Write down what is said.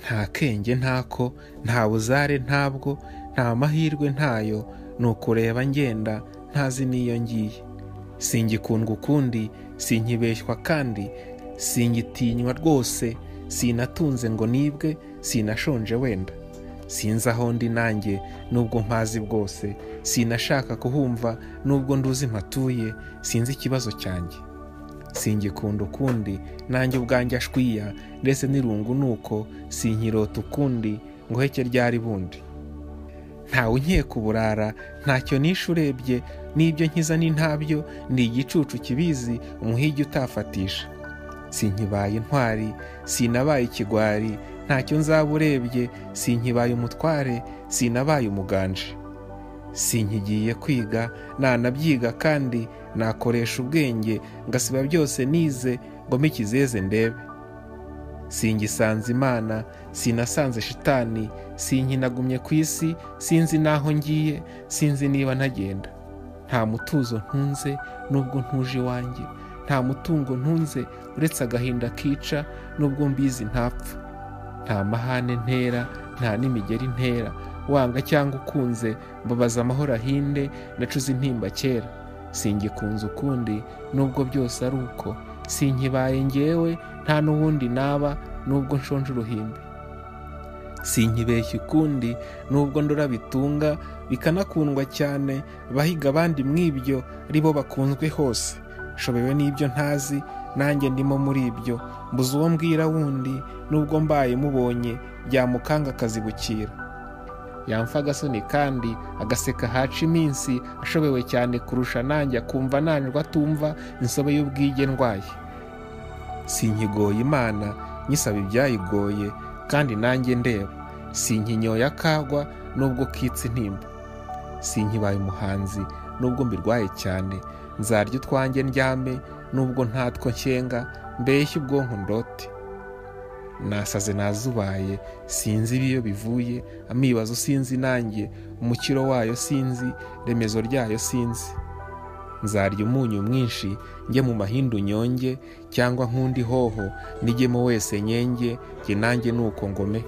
nta kenge ntako nta buzare ntabwo nta mahirwe ntayo ni ukureba ngenda ntazi n'iyo ngiye singikundwa ukundi sinkibeshywa kandi singitinywa rwose sinatunze ngo nibwe sinashonje wenda sinzi aho ndi nanjye nubwo mpazi bwose sinashaka kuhumva nubwo nduzi mpatuye sinzi ikibazo cyanjye singikunda ukundi nanjye ubwanjye ashwiya ndetse n'irungu ni uko sinkirota ukundi ngo heke ryari bundi ntawe unkeka uburara ntacyo nishe urebye n'ibyo nkiza ni ntabyo ni igicucu kibizi umuhigi utafatisha sinkibaye intwari sinabaye ikigwari ntacyo nzaba urebye sinkibaye umutware sinabaye umuganje sinkigiye kwiga nanabyiga kandi nakoresha ubwenge ngasiba byose nize ngo mikizeze ndebe singisanze imana sinasanze shitani sinkinagumye ku isi sinzi n'aho ngiye sinzi niba ntagenda nta mutuzo ntunze nubwo ntuje iwanjye nta mutungo ntunze uretse agahinda kica nubwo mbizi ntapfa nta mahane ntera nta n'imigeri ntera wanga cyangwa ukunze mbabaza amahoro ahinde nacuze intimba kera singikunze ukundi nubwo byose ari uko sinkibaye ngewe nta n'uwundi naba nubwo nshonje uruhimbi sinkibeshya ukundi nubwo ndora bitunga bikanakundwa cyane abahiga abandi mw'ibyo ari bo bakunzwe hose nshobewe n'ibyo ntazi nanjye ndimo muri ibyo mbuze uwo mbwira wundi nubwo mbaye mubonye byamukanga akazibukira yamfa agasoni kandi agaseka haca iminsi ashobewe cyane kurusha nanjye akumva nanjye atumva insobe y'ubwige ndwaye sinkigoye imana nyisaba ibyayigoye kandi nanjye ndeba sinkinyoye akagwa nubwo kitse intimba sinkibaye umuhanzi nubwo mbirwaye cyane nzarya utwanjye ndyame nubwo ntatwo nshyenga mbeshye ubwonko ndote nasaze nazubaye sinzi ibiyo bivuye amibazo sinzi nanjye umukiro wayo sinzi remezo ryayo sinzi nzarya umunyu mwinshi njye mu mahindu nyonge cyangwa nk'undi hoho nijyemo wese nyenge njye nanjye ni uko ngome